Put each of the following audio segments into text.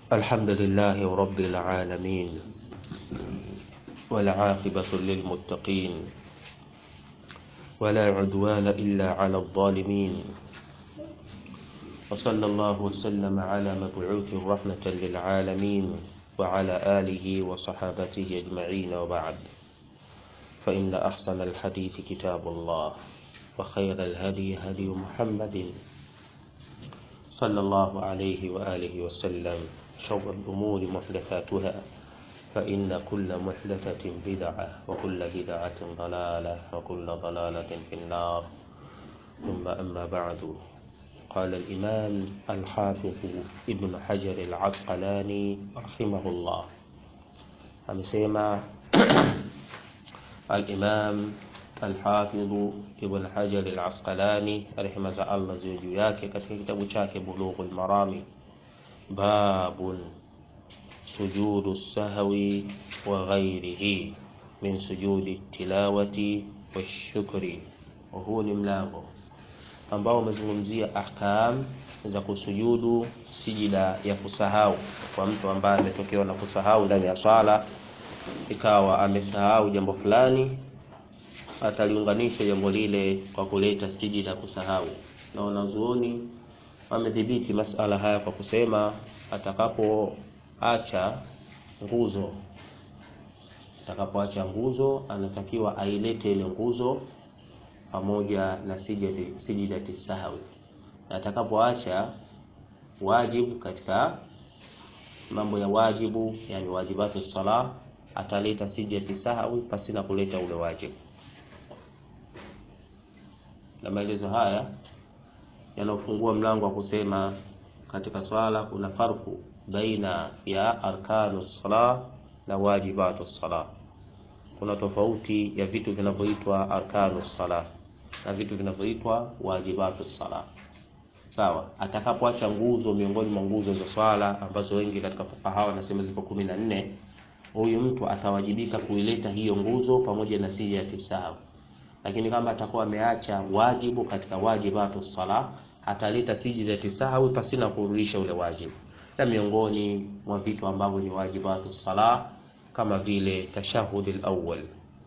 الحمد لله رب العالمين والعاقبة للمتقين ولا عدوان إلا على الظالمين وصلى الله وسلم على مبعوث رحمة للعالمين وعلى آله وصحابته أجمعين وبعد فإن أحسن الحديث كتاب الله وخير الهدي هدي محمد صلى الله عليه وآله وسلم شر الأمور محدثاتها فإن كل محدثة بدعة وكل بدعة ضلالة وكل ضلالة في النار ثم أما بعد قال الإمام الحافظ ابن حجر العسقلاني رحمه الله amesema al-Imam al-Hafidh Ibn Hajar al-Asqalani rehema za Allah ziwe juu yake katika kitabu chake Bulughul Marami babun sujudu sahwi wa ghairihi min sujudi tilawati wa shukri huu ni mlango ambao umezungumzia ahkam za kusujudu sijida ya kusahau kwa mtu ambaye ametokewa na kusahau ndani ya swala ikawa amesahau jambo fulani ataliunganisha jambo lile kwa kuleta sijida kusahau na wanazuoni wamedhibiti masala haya kwa kusema atakapoacha nguzo atakapoacha nguzo anatakiwa ailete ile nguzo pamoja na sijidati sijidati sahwi na atakapoacha wajibu katika mambo ya wajibu yani wajibatu sala ataleta sijidati sahwi pasina kuleta ule wajibu na maelezo haya yanafungua mlango wa kusema katika swala kuna farku baina ya arkanu sala na wajibatu sala kuna tofauti ya vitu vinavyoitwa arkanu sala na vitu vinavyoitwa wajibatu sala sawa atakapoacha nguzo miongoni mwa nguzo za swala ambazo wengi katika fukaha wanasema zipo kumi na nne huyu mtu atawajibika kuileta hiyo nguzo pamoja na sija ya tisahau lakini kama atakuwa ameacha wajibu katika wajibatu sala ataleta sijida tisahau pasina kurudisha ule wajibu na miongoni mwa vitu ambavyo ni wajibatu sala kama vile tashahudi al-awwal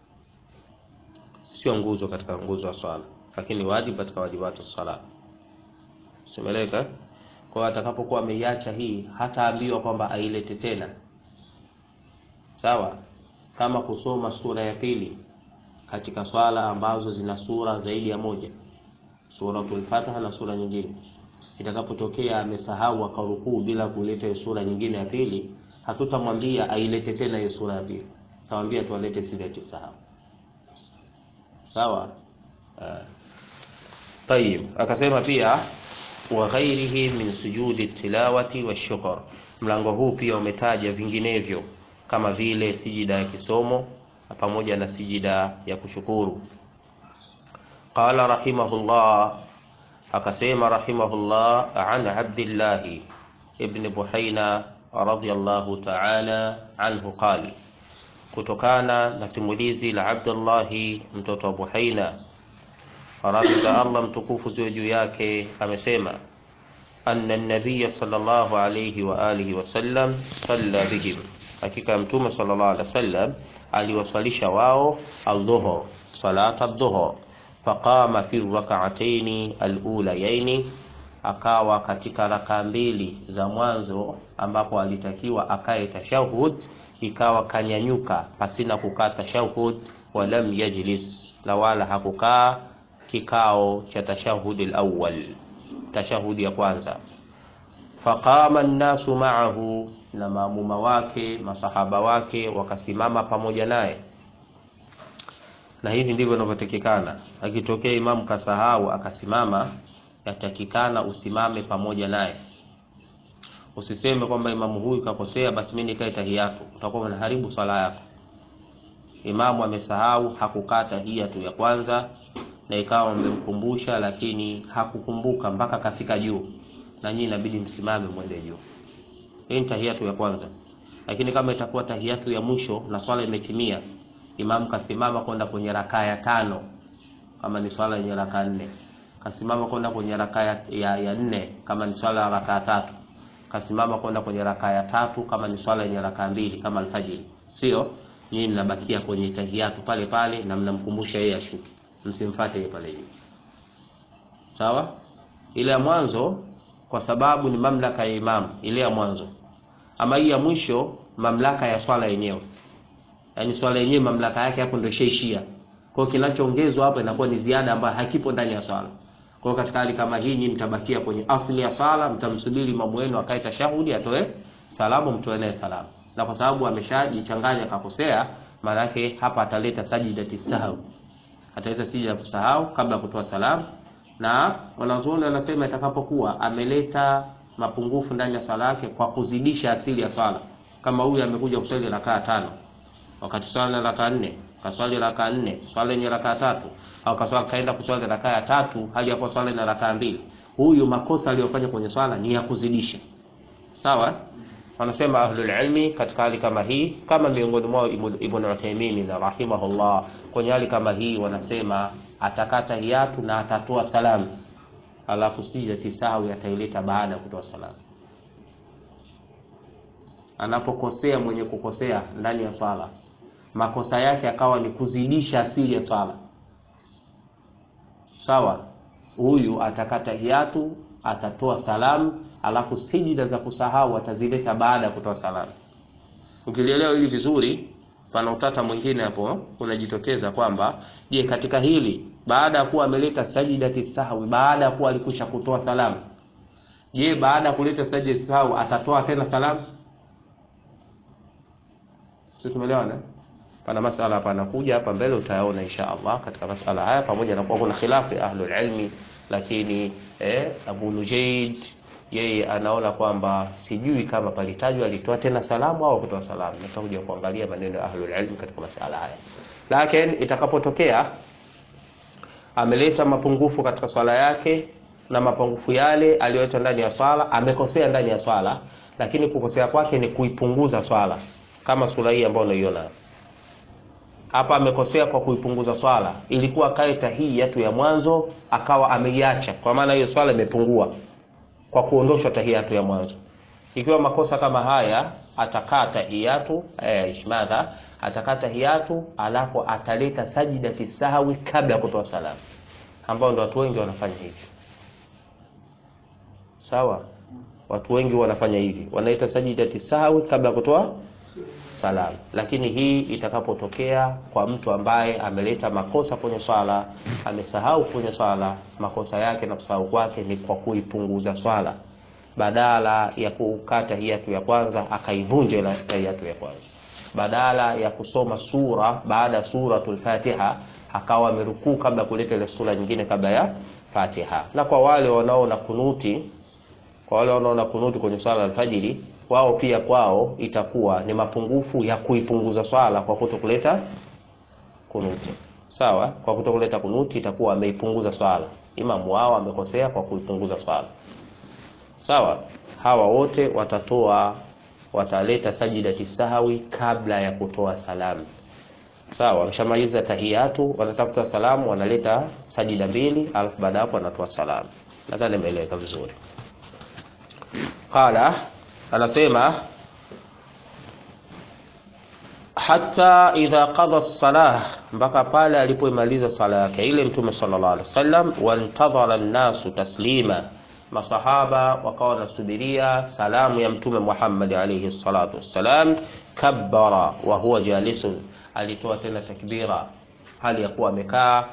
sio nguzo katika nguzo ya swala lakini wajibu katika wajibatu sala simeleka kwa atakapokuwa ameiacha hii hataambiwa kwamba ailete tena sawa kama kusoma sura ya pili katika swala ambazo zina sura zaidi ya moja suratul fatiha na sura nyingine itakapotokea amesahau akarukuu bila kuleta sura nyingine ya pili hatutamwambia ailete tena hiyo sura ya pili tutamwambia tualete sura ya sahau sawa uh. tayib akasema pia wa ghairihi min sujudi tilawati wa shukr mlango huu pia umetaja vinginevyo kama vile sijida ya kisomo pamoja na sijida ya kushukuru qala rahimahullah akasema rahimahullah an abdillah ibn buhaina radiyallahu ta'ala anhu qala kutokana na simulizi la Abdullah mtoto wa Buhaina radhi za Allah mtukufu ziwe juu yake amesema anna an-nabiy sallallahu alayhi wa alihi wasallam salla bihim hakika mtume sallallahu alaihi wasallam aliwasalisha wao aldhuhur salata aldhuhur faqama fi rak'atayn alulayayn akawa katika raka mbili za mwanzo ambapo alitakiwa akae tashahud ikawa kanyanyuka pasina kukaa tashahud walam yajlis na wala hakukaa kikao cha tashahudi alawwal tashahudi ya kwanza faqama an-nasu ma'ahu na maamuma wake masahaba wake wakasimama pamoja naye na hivi ndivyo inavyotakikana akitokea imamu kasahau akasimama yatakikana usimame pamoja naye usiseme kwamba imamu huyu kakosea basi mimi nikae tahiyatu utakuwa unaharibu swala yako imamu amesahau hakukaa tahiyatu ya kwanza na ikawa mmemkumbusha lakini hakukumbuka mpaka kafika juu na nyinyi inabidi msimame mwende juu hii ni tahiyatu ya kwanza lakini kama itakuwa tahiyatu ya mwisho na swala imetimia imamu kasimama kwenda kwenye rakaa ya tano kama ni swala yenye rakaa nne kasimama kwenda kwenye rakaa ya, ya, ya nne kama ni swala ya rakaa tatu kasimama kwenda kwenye rakaa ya tatu, kama ni swala yenye rakaa mbili kama alfajiri, sio nyinyi mnabakia kwenye tahiyatu pale pale na mnamkumbusha yeye ashuke, msimfuate yeye pale juu. Sawa, ile ya mwanzo kwa sababu ni mamlaka ya imamu, ile ya mwanzo. Ama hii ya mwisho mamlaka ya swala yenyewe, yaani swala yenyewe mamlaka yake hapo ndio ishaishia. Kwa hiyo kinachoongezwa hapo inakuwa ni ziada ambayo hakipo ndani ya swala. Kwa hiyo katika hali kama hii, nyinyi mtabakia kwenye asili ya swala, mtamsubiri imamu wenu akae tashahudi, atoe salamu, mtoe naye salamu, na kwa sababu ameshajichanganya akakosea, maana yake hapa ataleta sajidati sahau, ataleta sijida ya kusahau kabla ya kutoa salamu na wanazuoni wanasema itakapokuwa ameleta mapungufu ndani ya swala yake kwa kuzidisha asili ya swala, kama huyu amekuja kuswali rakaa tano wakati swala ni rakaa nne, kaswali rakaa nne, swala yenye rakaa tatu, au kaswali kaenda kuswali rakaa ya tatu hali ya kuwa swala ina rakaa mbili, huyu makosa aliyofanya kwenye swala ni ya kuzidisha. Sawa, wanasema ahlul ilmi katika hali kama hii, kama miongoni mwao Ibn Uthaymeen rahimahullah, kwenye hali kama hii wanasema atakata hiatu na atatoa salamu, alafu sijati sahwi ataileta baada ya kutoa salamu. Anapokosea mwenye kukosea ndani ya swala, makosa yake akawa ni kuzidisha asili ya swala, sawa, huyu atakata hiatu, atatoa salamu, alafu sijida za kusahau atazileta baada ya kutoa salamu. Ukilielewa hili vizuri, pana utata mwingine hapo unajitokeza kwamba je, katika hili baada ya kuwa ameleta sajidati sahwi, baada ya kuwa alikusha kutoa salamu, je, baada ya kuleta sajidati sahwi atatoa tena salamu? Sio, tumeelewana? Pana masala hapa anakuja hapa mbele, utayaona insha Allah katika masala haya, pamoja na kuwa kuna khilafu ya ahlul ilmi, lakini eh, Abu Nujayd yeye anaona kwamba sijui kama palitajwa alitoa tena salamu au kutoa salamu. Nitakuja kuangalia maneno ya ahlul ilm katika masala haya, lakini itakapotokea ameleta mapungufu katika swala yake na mapungufu yale aliyoleta ndani ya swala, amekosea ndani ya swala, lakini kukosea kwake ni kuipunguza swala, kama sura hii ambayo unaiona hapa. Amekosea kwa kuipunguza swala, ilikuwa kae tahiyatu ya mwanzo akawa ameiacha, kwa maana hiyo swala imepungua kwa kuondoshwa tahiyatu ya mwanzo. Ikiwa makosa kama haya, atakaa tahiyatu eh, ishmadha atakaa tahiyatu, alafu ataleta sajida fi sahwi kabla ya kutoa salamu, ambao ndo watu wengi wanafanya hivi. Sawa, watu wengi wanafanya hivi, wanaita sajida fi sahwi kabla ya kutoa salamu. Lakini hii itakapotokea kwa mtu ambaye ameleta makosa kwenye swala, amesahau kwenye swala, makosa yake na kusahau kwake ni kwa kuipunguza swala, badala ya kukata hiyatu ya kwanza akaivunja ile hiyatu ya kwanza, badala ya kusoma sura baada ya suratul Fatiha akawa amerukuu kabla kuleta ile sura nyingine kabla ya Fatiha. Na kwa wale wanaona kunuti, kwa wale wanaona kunuti kwenye swala alfajiri wao pia kwao itakuwa ni mapungufu ya kuipunguza swala kwa kutokuleta kunuti. Sawa, kwa kutokuleta kunuti itakuwa ameipunguza swala. Imamu wao amekosea kwa kuipunguza swala. Sawa, hawa wote watatoa, wataleta sajidati sahwi kabla ya kutoa salamu. Sawa, wameshamaliza tahiyatu, wanataka kutoa salamu, wanaleta sajida mbili, alafu baada hapo wanatoa salamu. Nadhani imeeleweka vizuri. Qala anasema hata idha qada salah, mpaka pale alipoimaliza sala yake ile Mtume sallallahu alaihi wasallam. Wantadhara nnasu taslima, masahaba wakawa wanasubiria salamu ya Mtume Muhammad alaihi salatu wassalam. Kabbara wa huwa jalisun, alitoa tena takbira hali ya kuwa amekaa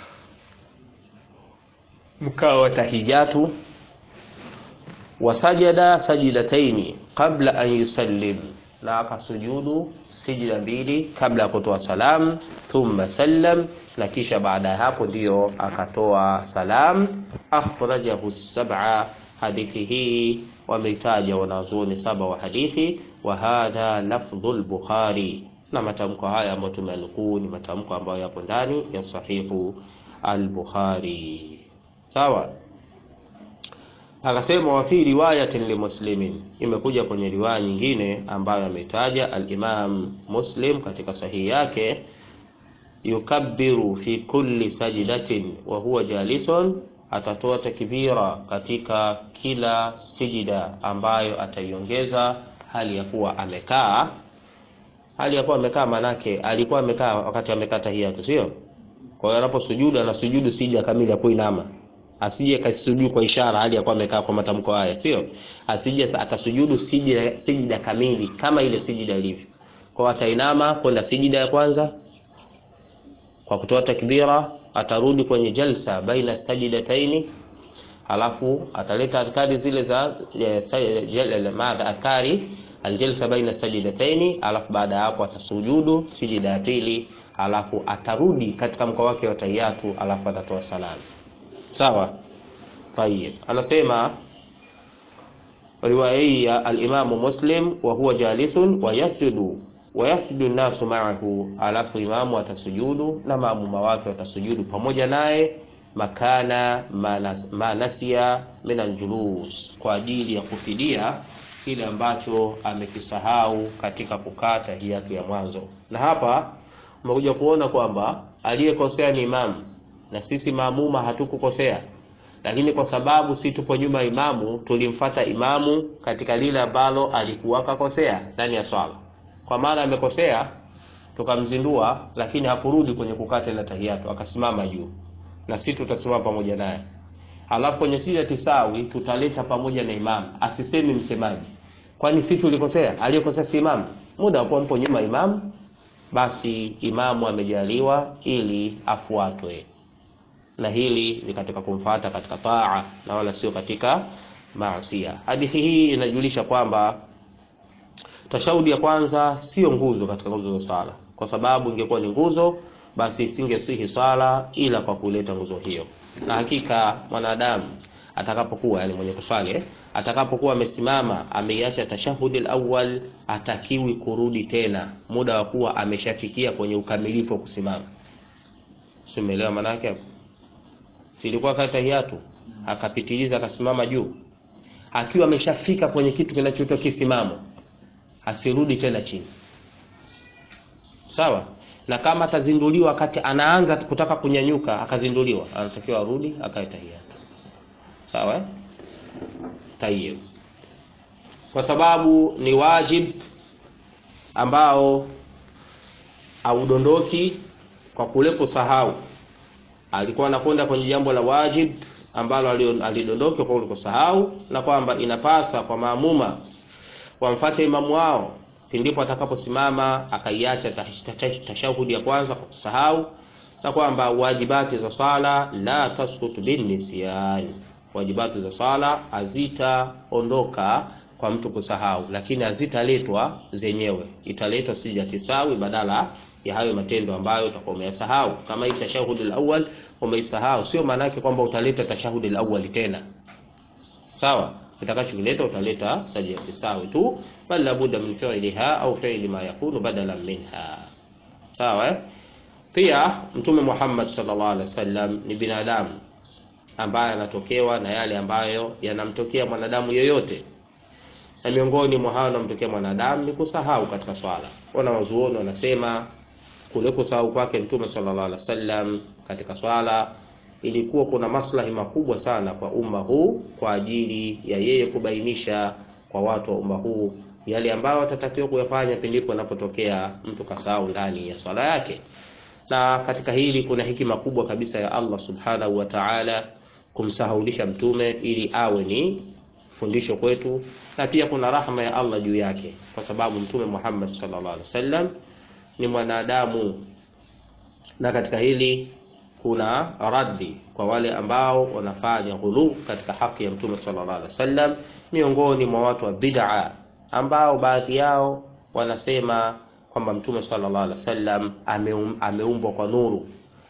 mkao wa tahiyatu wasajada sajidataini qabla an yusallim, na akasujudu sijida mbili kabla ya kutoa salam. Thumma sallam, na kisha baada ya hapo ndiyo akatoa salam. Akhrajahu sab'a, hadithi hii wameitaja wanazuoni saba wa hadithi. Wa hadha lafdhu al-Bukhari, na matamko haya ambayo tumenukuu ni matamko ambayo yapo ndani ya sahihu al-Bukhari. Sawa. Akasema wa fi riwayatin li Muslimin, imekuja kwenye riwaya nyingine ambayo ametaja al-Imam Muslim katika sahihi yake, yukabbiru fi kulli sajdatin wa huwa jalisun atatoa takbira katika kila sijida ambayo ataiongeza hali ya kuwa amekaa hali ya kuwa amekaa manake alikuwa amekaa wakati amekaa tahiyatu sio kwa hiyo anaposujudu anasujudu sija kamili ya kuinama asije kasujudu kwa ishara hali ya kuwa amekaa kwa matamko haya sio asije akasujudu sijida sijida kamili kama ile sijida ilivyo kwa atainama kwenda sijida ya kwanza kwa kutoa takbira atarudi kwenye jalsa baina sajidataini alafu ataleta adhkari zile za maadha adhkari aljalsa baina sajidataini alafu baada ya hapo atasujudu sijida ya pili alafu atarudi katika mkoa wake wa tahiyatu alafu atatoa salamu sawa tayib anasema riwaya hii ya alimamu muslim wa huwa jalisun wa yasjudu wa yasjudu nasu ma'ahu alafu imamu atasujudu na maamuma wake watasujudu pamoja naye makana manas, manasia min aljulus kwa ajili ya kufidia kile ambacho amekisahau katika kukaa tahiyatu ya mwanzo na hapa umekuja kuona kwamba aliyekosea ni imamu na sisi maamuma hatukukosea lakini kwa sababu si tupo nyuma ya imamu tulimfata imamu katika lile ambalo alikuwa kakosea ndani ya swala kwa maana amekosea tukamzindua lakini hakurudi kwenye kukaa tena tahiyatu akasimama juu na sisi tutasimama pamoja naye alafu kwenye sija tisawi tutaleta pamoja na imamu asisemi msemaji kwani sisi tulikosea aliyekosea si imamu muda wakuwa mpo nyuma imamu basi imamu amejaliwa ili afuatwe na hili ni katika kumfata katika taa na wala sio katika maasia hadithi hii inajulisha kwamba tashahudi ya kwanza sio nguzo katika nguzo za swala kwa sababu ingekuwa ni nguzo basi isingesihi swala ila kwa kuleta nguzo hiyo na hakika mwanadamu atakapokuwa yani mwenye kuswali atakapokuwa amesimama ameiacha tashahudi alawwal atakiwi kurudi tena muda wa kuwa ameshafikia kwenye ukamilifu wa kusimama simeelewa maana yake silikuwa kata tahiyatu akapitiliza akasimama juu akiwa ameshafika kwenye kitu kinachoitwa kisimamo asirudi tena chini sawa na kama atazinduliwa wakati anaanza kutaka kunyanyuka akazinduliwa anatakiwa arudi akae tahiyatu sawa eh? tayyib kwa sababu ni wajib ambao audondoki kwa kule kusahau alikuwa anakwenda kwenye jambo la wajib ambalo alidondoka kwa kusahau na kwamba inapasa kwa maamuma wamfate imamu wao pindipo atakaposimama akaiacha tashahudi ya kwanza kwa kusahau na kwamba wajibati za swala la tasqutu bin nisyan wajibati za swala hazitaondoka kwa mtu kusahau lakini hazitaletwa zenyewe italetwa sija tisawi badala ya hayo matendo ambayo utakuwa umeyasahau kama hii tashahudi al-awwal umeisahau sio maana yake kwamba utaleta tashahudi al-awwal tena sawa utakachokileta utaleta sajda tisawi tu bal labudda min fi'liha au fi'li ma yakunu badalan minha sawa eh? pia mtume Muhammad sallallahu alaihi wasallam ni binadamu ambaye anatokewa na yale ambayo yanamtokea mwanadamu yoyote na miongoni mwa hayo yanamtokea mwanadamu ni kusahau katika swala wana wazuoni wanasema kule kusahau kwake mtume sallallahu alaihi wasallam katika swala ilikuwa kuna maslahi makubwa sana kwa umma huu kwa ajili ya yeye kubainisha kwa watu wa umma huu yale ambayo watatakiwa kuyafanya pindipo anapotokea mtu kasahau ndani ya swala yake na katika hili kuna hikima kubwa kabisa ya Allah subhanahu wa ta'ala kumsahaulisha mtume ili awe ni fundisho kwetu na pia kuna rahma ya Allah juu yake kwa sababu mtume Muhammad sallallahu alaihi wasallam ni mwanadamu na katika hili kuna raddi kwa wale ambao wanafanya ghulu katika haki ya mtume sallallahu alaihi wasallam miongoni mwa watu wa bid'a ambao baadhi yao wanasema kwamba mtume sallallahu alaihi wasallam ameum, ameumbwa kwa nuru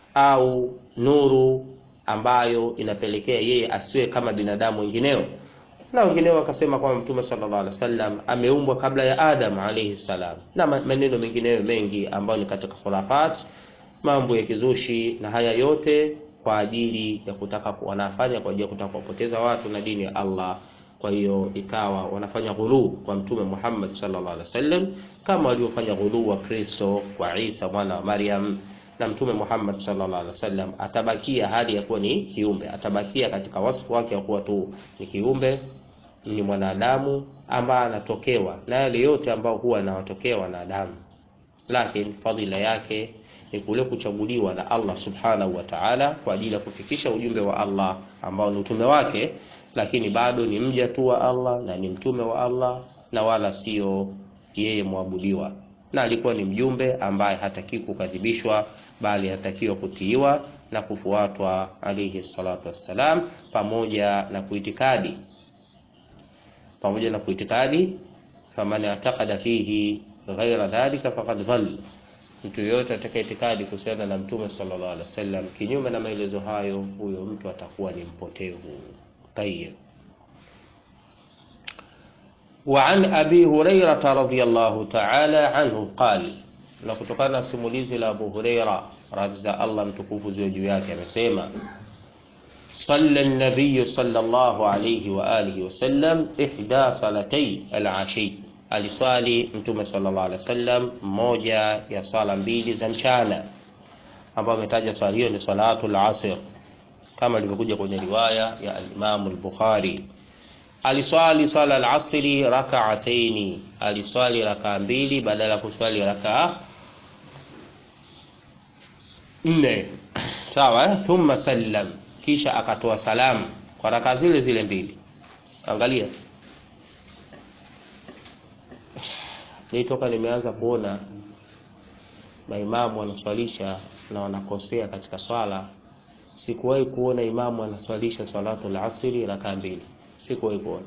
au nuru ambayo inapelekea yeye asiwe kama binadamu wengineo na wengineo wakasema kwamba mtume sallallahu alaihi wasallam ameumbwa kabla ya Adam alayhi salam na maneno mengineyo mengi ambayo ni katika khurafat mambo ya kizushi na haya yote kwa ajili ya kutaka wanafanya kwa ajili ya kutaka kupoteza watu na dini ya Allah kwa hiyo ikawa wanafanya ghulu kwa mtume Muhammad sallallahu alaihi wasallam kama waliofanya ghulu wa Kristo kwa Isa mwana wa Maryam na mtume Muhammad sallallahu alaihi wasallam atabakia hali ya kuwa ni kiumbe, atabakia katika wasfu wake wa kuwa tu ni kiumbe, ni mwanadamu ambaye anatokewa na yale yote ambayo huwa anawatokea wanadamu, lakini fadhila yake ni kule kuchaguliwa na Allah subhanahu wa ta'ala kwa ajili ya kufikisha ujumbe wa Allah ambao ni utume wake, lakini bado ni mja tu wa Allah na ni mtume wa Allah na wala sio yeye mwabudiwa, na alikuwa ni mjumbe ambaye hataki kukadhibishwa, bali hatakiwa kutiiwa na kufuatwa alayhi salatu wassalam, pamoja na kuitikadi pamoja na kuitikadi, faman i'taqada fihi ghaira dhalika faqad dhalla mtu yoyote atakaye itikadi kuhusiana na mtume sallallahu alaihi wasallam kinyume na maelezo hayo, huyo mtu atakuwa ni mpotevu. Tayyib. Wa an abi hurairata radhiyallahu ta'ala anhu qali, na kutokana na simulizi la Abu Huraira radhi za Allah mtukufu ziwe juu yake, amesema salla an-nabiy sallallahu alayhi wa alihi wasallam ihda salatay al-ashi aliswali Mtume sallallahu alaihi wasallam moja ya swala mbili za mchana, ambayo ametaja swala hiyo ni salatul asr, kama ilivyokuja kwenye riwaya ya al-Imam al-Bukhari. Aliswali swala al-asri rak'ataini, aliswali rakaa mbili badala ya kuswali rakaa nne, sawa. Thumma sallam, kisha akatoa salamu kwa rakaa zile zile mbili. Angalia Nilitoka nimeanza kuona maimamu wanaswalisha na wanakosea katika swala. Sikuwahi kuona imamu anaswalisha salatul asri rakaa mbili, sikuwahi kuona,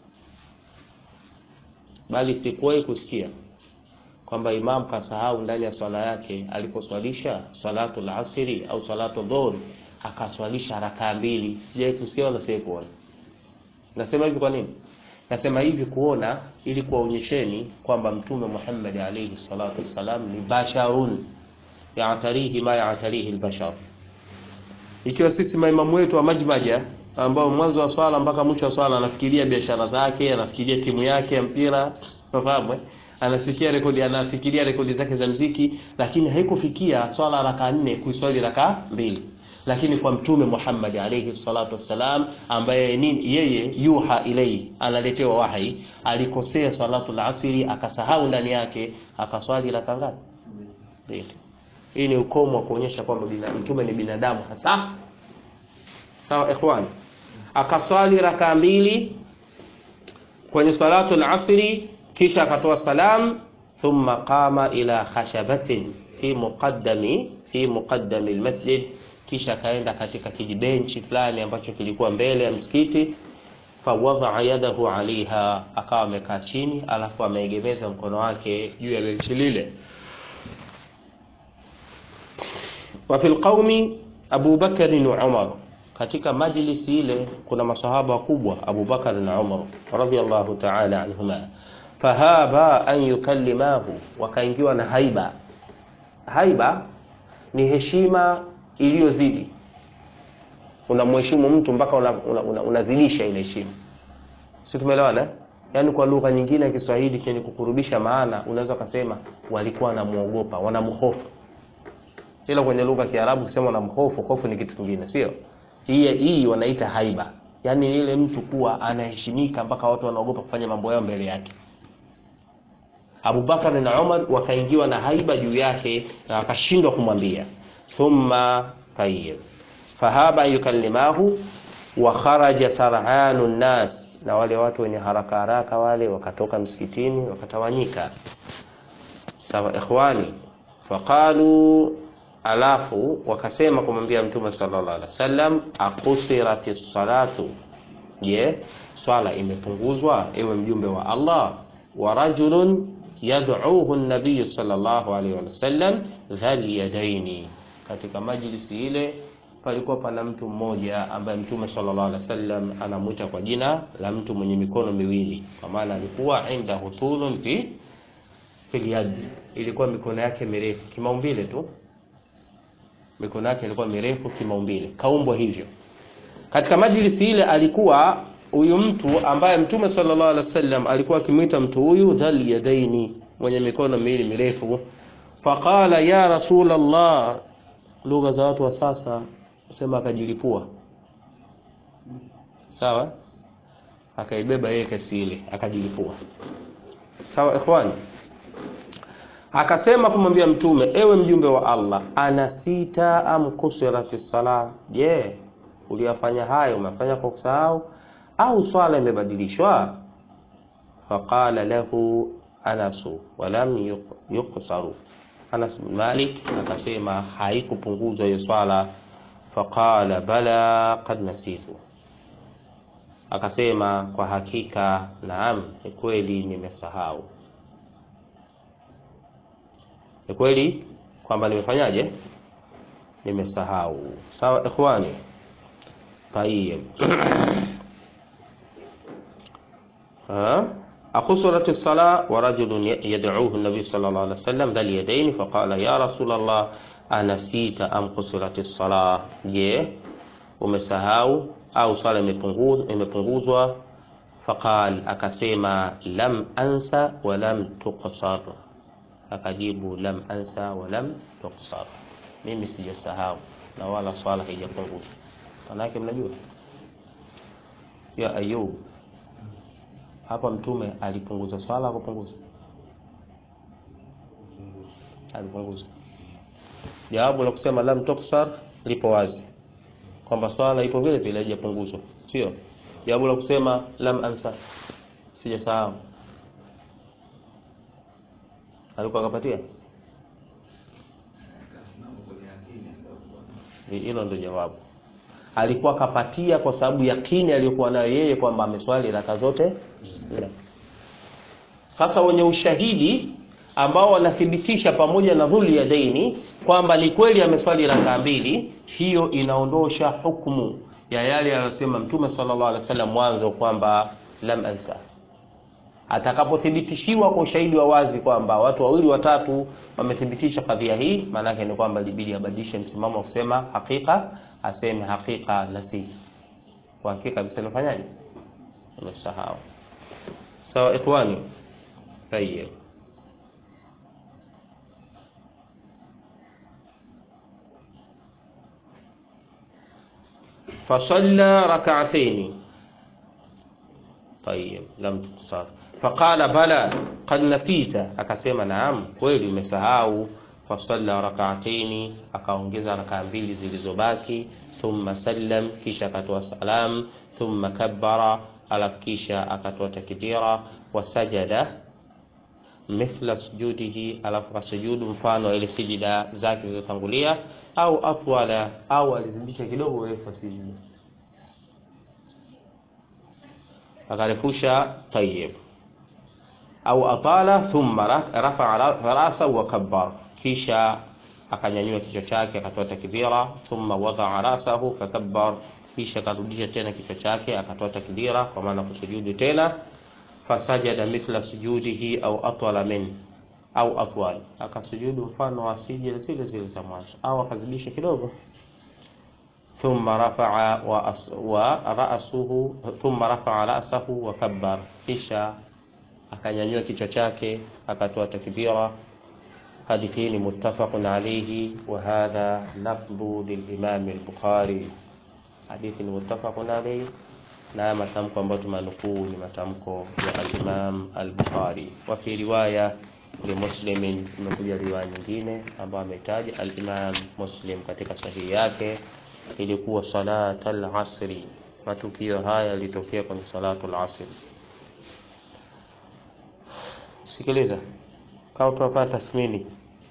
bali sikuwahi kusikia kwamba imamu kasahau ndani ya swala yake aliposwalisha salatul asri au salatul dhuhr akaswalisha rakaa mbili. Sijawahi kusikia wala sijawahi kuona. Nasema hivi kwa nini? Nasema hivi kuona ili kuwaonyesheni kwamba Mtume Muhammad alayhi salatu wassalam ni basharun yatarihi ma yatarihi albashar. Ikiwa sisi maimamu wetu wa majmaja ambao mwanzo wa swala mpaka mwisho wa swala anafikiria biashara zake, anafikiria timu yake ya mpira, unafahamu eh? Anasikia rekodi, anafikiria rekodi zake za mziki, lakini haikufikia swala raka nne kuiswali raka mbili lakini kwa mtume Muhammad alayhi salatu wassalam, ambaye nini, yeye yuha ilai, analetewa wahi, alikosea salatu asri akasahau ndani yake akaswali raka ngapi? Mbili. Hii ni ukomo wa kuonyesha kwamba mtume ni binadamu hasa. Sawa ikhwan, akaswali raka mbili kwenye salatu al-asri, kisha akatoa salam, thumma qama ila khashabatin fi muqaddami fi muqaddami al-masjid kisha akaenda katika kijibenchi fulani ambacho kilikuwa mbele ya msikiti, fawadaa yadahu alaiha, akawa amekaa chini, alafu ameegemeza mkono wake juu ya benchi lile. Wa fil qaumi Abu Bakar na Umar, katika majlisi ile kuna masahaba wakubwa Abu Bakar na Umar radhiyallahu ta'ala anhuma, fahaba an yukallimahu, wakaingiwa na haiba. Haiba ni heshima iliyozidi unamheshimu mtu mpaka unazidisha una, una, una ile heshima, si tumeelewana? Yaani kwa lugha nyingine ya Kiswahili kenye kukurudisha maana, unaweza kusema walikuwa wanamuogopa, wanamhofu. Ila kwenye lugha ya Kiarabu kusema wanamhofu, hofu ni kitu kingine, sio hii. Hii wanaita haiba, yaani ile mtu kuwa anaheshimika mpaka watu wanaogopa kufanya mambo yao mbele yake. Abubakar na Umar wakaingiwa na haiba juu yake na wakashindwa kumwambia thumma tayyib fahaba yukallimahu wa kharaja sar'anu nnas, na wale watu wenye haraka haraka wale wakatoka msikitini wakatawanyika. Sawa ikhwani, faqalu, alafu wakasema kumwambia Mtume sallallahu alaihi wasallam, akusirati salatu, je, swala imepunguzwa ewe mjumbe wa Allah? wa rajulun yad'uhu an-nabiy sallallahu alaihi wasallam dhal yadaini katika majlisi ile palikuwa pana mtu mmoja ambaye Mtume sallallahu alaihi wasallam anamwita kwa jina la mtu mwenye mikono miwili, kwa maana alikuwa inda hutulun fi fil yad, ilikuwa mikono yake mirefu kimaumbile tu, mikono yake ilikuwa mirefu kimaumbile, kaumbwa hivyo. Katika majlisi ile alikuwa huyu mtu ambaye Mtume sallallahu alaihi wasallam alikuwa akimwita mtu huyu dhal yadaini, mwenye mikono miwili mirefu. Faqala ya Rasulullah lugha za watu wa sasa sema akajilipua sawa akaibeba yeye kesi ile akajilipua sawa ikhwani akasema kumwambia mtume ewe mjumbe wa allah ana sita am kusirati sala je yeah. uliyafanya hayo umefanya kwa kusahau au swala imebadilishwa faqala lahu anasu walam yuqsaru anas bin malik akasema haikupunguzwa hiyo swala faqala bala qad nasitu akasema kwa hakika naam ni kweli nimesahau ni kweli kwamba nimefanyaje nimesahau sawa ikhwani tayib أقصرت الصلاة ورجل يدعوه النبي صلى الله عليه وسلم ذا اليدين فقال يا رسول الله أنسيت أم قصرت الصلاة je umesahau au swala imepunguzwa faqal akasema lam ansa wa lam tuqsar akajibu lam ansa wa lam tuqsar mimi sijasahau na wala swala haijapunguzwa manake mnajua ya ayub hapa mtume alipunguza swala kupunguza alipunguza jawabu la kusema lam tuksar lipo wazi kwamba swala ipo vile vile haijapunguzwa sio jawabu la kusema lam ansa sijasahau alikuwa akapatia hilo ndio jawabu alikuwa kapatia kwa sababu yakini aliyokuwa nayo yeye kwamba ameswali raka zote sasa wenye ushahidi ambao wanathibitisha pamoja na dhuli ya daini kwamba ni kweli ameswali raka mbili hiyo inaondosha hukumu ya yale aliyosema mtume sallallahu alaihi wasallam mwanzo kwamba lam ansa atakapothibitishiwa kwa ushahidi wa wazi kwamba watu wawili watatu wamethibitisha kadhia hii maanake ni kwamba libidi abadilishe msimamo wa kusema hakika aseme hakika nasi kwa hakika kabisa nifanyaje umesahau sawa ikhwani tayeb فصلى ركعتين طيب لم تقصر فقال بلى قد نسيت akasema naam kweli umesahau fasalla rak'ataini akaongeza rakaa mbili zilizobaki thumma sallam kisha akatoa salam thumma kabbara alafu kisha akatoa takbira wasajada mithla sujudihi alafu kasujudu mfano ile sijida zake zilizotangulia au atwala au alizidisha kidogo urefu wa sijida akarefusha tayyib au atala thumma rafa'a ra'sahu wa kabbar kisha akanyanyua kichwa chake akatoa takbira thumma wada'a ra'sahu fakabbar kisha akarudisha tena kichwa chake akatoa takbira kwa maana kusujudu tena fasajada mithla sujudihi au atwala min au atwal akasujudu mfano wa sijida zile zile za mwanzo au akazidisha kidogo thumma rafa'a wa, as, wa ra'suhu thumma rafa'a ra'sahu wa kabbar kisha akanyanyua kichwa chake akatoa takbira hadithi hii ni muttafaqun alayhi wa hadha lafdhu lilimam al-bukhari hadithi ni muttafaqun alayhi na matamko ambayo tumanukuu ni matamko ya al-imam al-bukhari wa fi riwaya li muslimin imekuja riwaya nyingine ambayo ametaja al-imam muslim katika sahihi yake ilikuwa salata al-asri matukio haya yalitokea kwenye salatu al-asri sikiliza kama tunafanya tathmini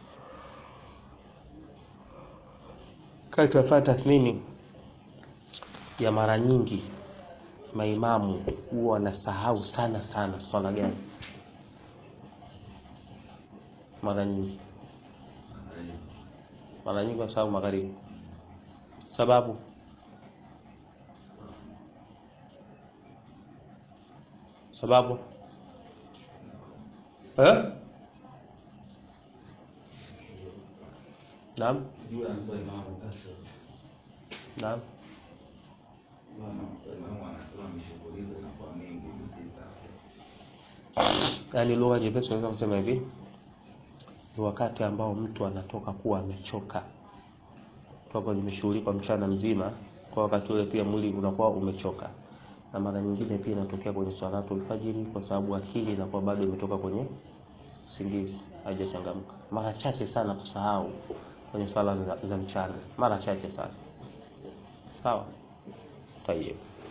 kama tunafanya tathmini ya mara nyingi maimamu huwa wanasahau sana sana swala gani mara nyingi mara nyingi wasahau magharibi sababu sababu eh? Naam. Naam. Yaani lugha nyepesi unaweza kusema hivi ni wakati ambao mtu anatoka kuwa amechoka toka nimeshughulika mchana mzima, kwa wakati ule pia mwili unakuwa umechoka, na mara nyingine pia inatokea kwenye salatu alfajiri, kwa sababu akili inakuwa bado imetoka kwenye usingizi, haijachangamka. Mara chache sana kusahau kwenye swala za, za mchana, mara chache sana. Sawa, tayeb.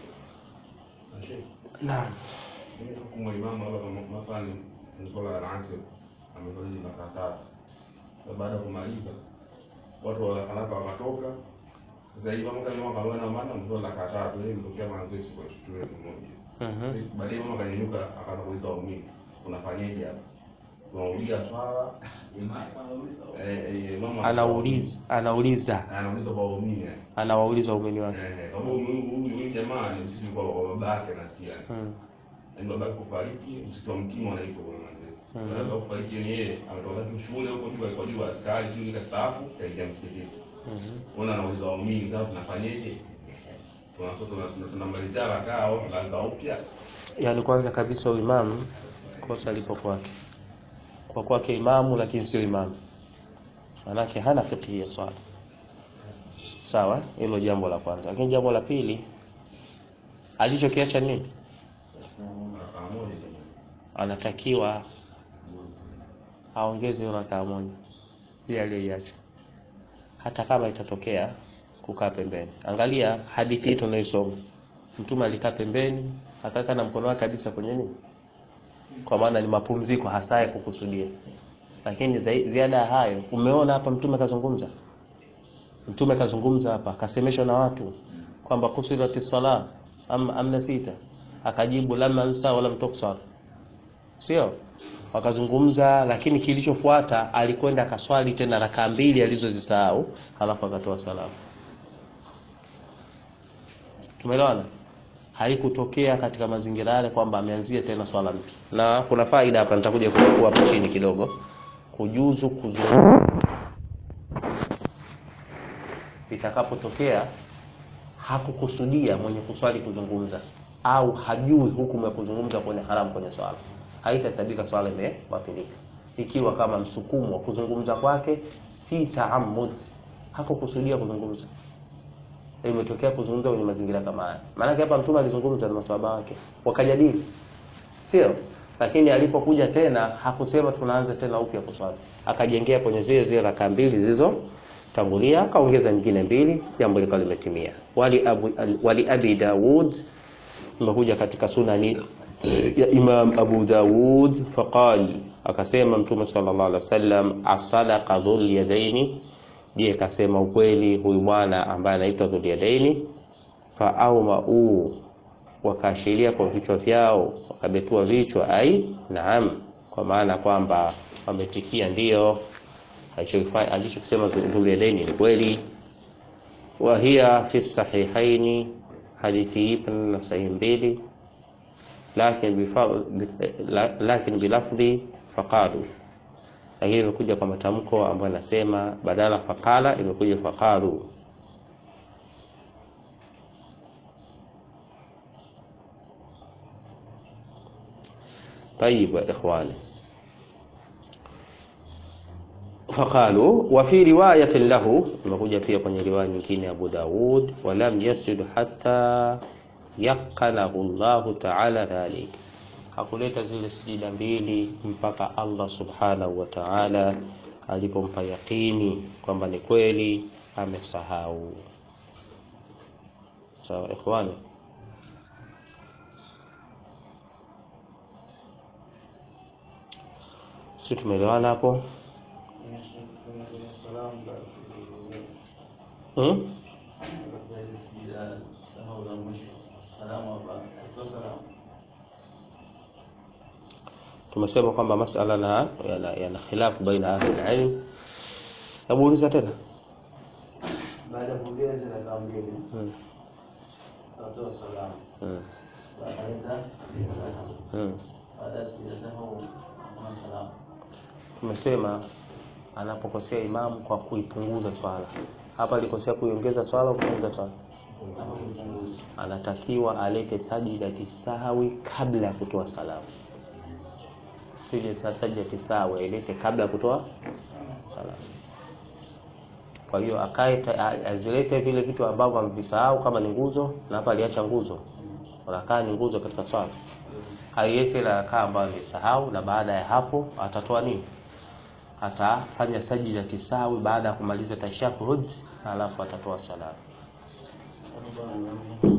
Naam. hukumu ya imamu labda kama mathalan ni swala ya asr ameswali rakaa tatu na baada ya kumaliza watu wa haraka wakatoka sasa hivi mama kama mama kama maana mswali rakaa tatu yeye mtokea manzesi kwa kitu kimoja Mhm. baadaye mama kanyanyuka akaanza kuuliza waumini unafanyaje hapa unaulia swala eh eh mama Anauliza, anauliza, anauliza kwa waumini yani anawauliza waumini wake. eh kama huyu huyu huyu jamaa ni msisi kwa kwa babake nasikia Mm. Yaani babake kufariki msitu wa mtima wanaitwa kwa manzesi Mhm. baada ya kufariki ni yeye ametoka tu shule huko juu alikuwa juu askari tu nikastaafu kaingia msikitini Mhm. ona anauliza waumini sasa tunafanyeje tunatoka tunamalizia rakaa au tunaanza upya Yaani kwanza kabisa uimamu kosa lipo kwake, kwa kwake imamu, lakini sio imamu, manake hana fiqhi ya swala. Sawa, hilo jambo la kwanza. Lakini jambo la pili, alichokiacha nini? rakaa moja tu Anatakiwa aongeze hiyo rakaa moja ile aliyoiacha, hata kama itatokea kukaa pembeni. Angalia hadithi hii tunaisoma, Mtume alikaa pembeni akaweka na mkono wake kabisa kwenye nini, kwa maana ni mapumziko hasa ya kukusudia. Lakini zai- ziada ya hayo, umeona hapa Mtume kazungumza, Mtume kazungumza hapa, akasemeshwa na watu kwamba kusurati sala am, amna sita, akajibu lam ansa wala mtuksar, sio wakazungumza, lakini kilichofuata alikwenda akaswali tena rakaa mbili alizozisahau, halafu akatoa salamu. Tumeelewana? Haikutokea katika mazingira yale kwamba ameanzia tena swala mpya. Na kuna faida hapa, nitakuja kuchukua hapo chini kidogo, kujuzu kuzungumza itakapotokea hakukusudia mwenye kuswali kuzungumza au hajui hukumu ya kuzungumza kwenye haramu kwenye swala, haitahesabika swala imebatilika, ikiwa kama msukumo wa kuzungumza kwake si taamud, hakukusudia kuzungumza, imetokea kuzungumza kwenye mazingira kama haya. Maanake hapa Mtume alizungumza na maswahaba wake wakajadili, sio? Lakini alipokuja tena hakusema tunaanza tena upya kuswali, akajengea kwenye zile zile rakaa mbili zilizo tangulia akaongeza nyingine mbili, jambo likawa limetimia. Wali abu, wali abi Daud imekuja katika sunani ya Imam Abu Daud faqal, akasema Mtume sallallahu alaihi wasallam, asadaqa dhul yadaini, je, kasema ukweli huyu bwana ambaye anaitwa dhul yadaini? Fa aumau, wakaashiria kwa vichwa vyao, wakabetua vichwa, ai naam, kwa maana kwamba wametikia ndio alichokifanya alichokisema Dhuliyadaini ni kweli. Wa hiya fi sahihaini, hadithi hii na sahihi mbili, lakin bifa- bi- la- lakin bilafdhi faqalu, lakini imekuja kwa matamko ambayo anasema badala faqala imekuja faqalu. Tayib ya ikhwani faqalu wa fi riwayatin lahu, imekuja pia kwenye riwaya nyingine Abu Daud, walam yasjud hatta yaqanahu Allahu ta'ala dhalik, hakuleta zile sijida mbili mpaka Allah subhanahu wa ta'ala alipompa yaqini kwamba ni kweli amesahau. Sawa ikhwani, sisi tumeelewana hapo hmm? tumesema kwamba masala na yana, yana khilafu baina ahli alilm. Hebu uliza tena. baada ya kuongea zile rakaa mbili Hmm. akatoa salamu Hmm. akaleta salamu Hmm. baada ya sijida sahau hakuna salamu Tumesema anapokosea imamu kwa kuipunguza swala, hapa alikosea kuiongeza swala au kupunguza swala, hapa kupunguza anatakiwa alete sajidati sahwi kabla ya kutoa salamu. Sije sajidati sahwi ailete kabla ya kutoa salamu. kwa hiyo akae ta- a- azilete vile vitu ambavyo amevisahau kama ni nguzo na hapa aliacha nguzo rakaa ni nguzo katika swala haiete ile rakaa ambayo amesahau na baada ya hapo atatoa nini atafanya sajida tisawi baada ya kumaliza tashahud alafu atatoa salamu Hapo bwana naona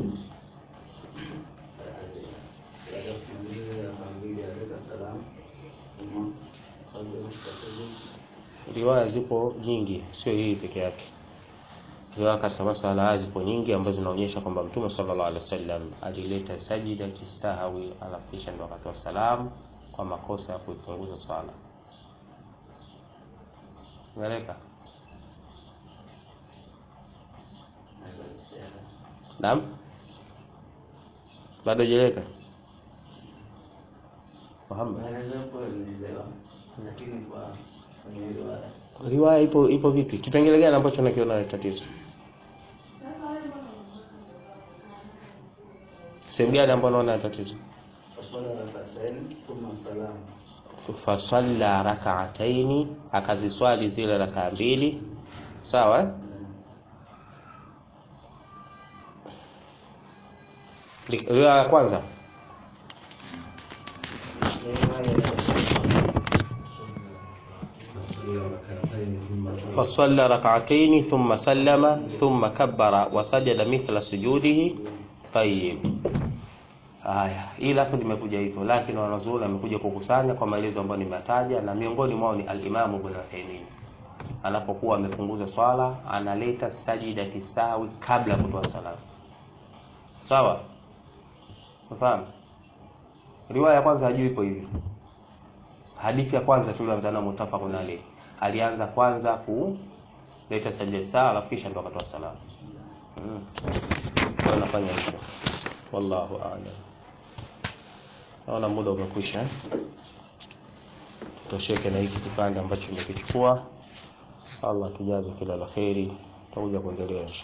baada ya kumaliza raka mbili aleta salamu Uma kabla ya kusali riwaya zipo nyingi sio hii peke yake riwaya katika masala haya zipo nyingi ambazo zinaonyesha kwamba mtume sallallahu alaihi wasallam alileta sajida tisahawi alafu kisha ndo akatoa salamu kwa makosa ya kuipunguza swala umeeleka naam bado jeleka Muhammad Maelezo hapo nielewa lakini kwa kwenye riwaya riwaya ipo ipo vipi kipengele gani ambacho nakiona tatizo sehemu gani ambayo naona tatizo fasala rakatain thumma salamu fasalla rakaataini akaziswali zile rakaa mbili sawa eh? Li- riwaya ya kwanza فصلى ركعتين ثم سلم ثم كبر وسجد مثل سجوده طيب haya hii lafu limekuja hivyo lakini wanazuoni amekuja kukusanya kwa maelezo ambayo nimetaja na miongoni mwao ni alimamu ibn Uthaymeen anapokuwa amepunguza swala analeta sajida tisawi kabla ya kutoa salamu sawa unafahamu riwaya ya kwanza hajui ipo hivyo hadithi ya kwanza tulioanza nayo mutafaqun alayh alianza kwanza kuleta sajda tisawi alafu kisha ndo akatoa salamu mm. kwa anafanya hivyo wallahu a'lam naona muda umekwisha eh? tosheke na hiki kipande ambacho nimekichukua Allah tujaze kila la kheri tutakuja kuendelea insha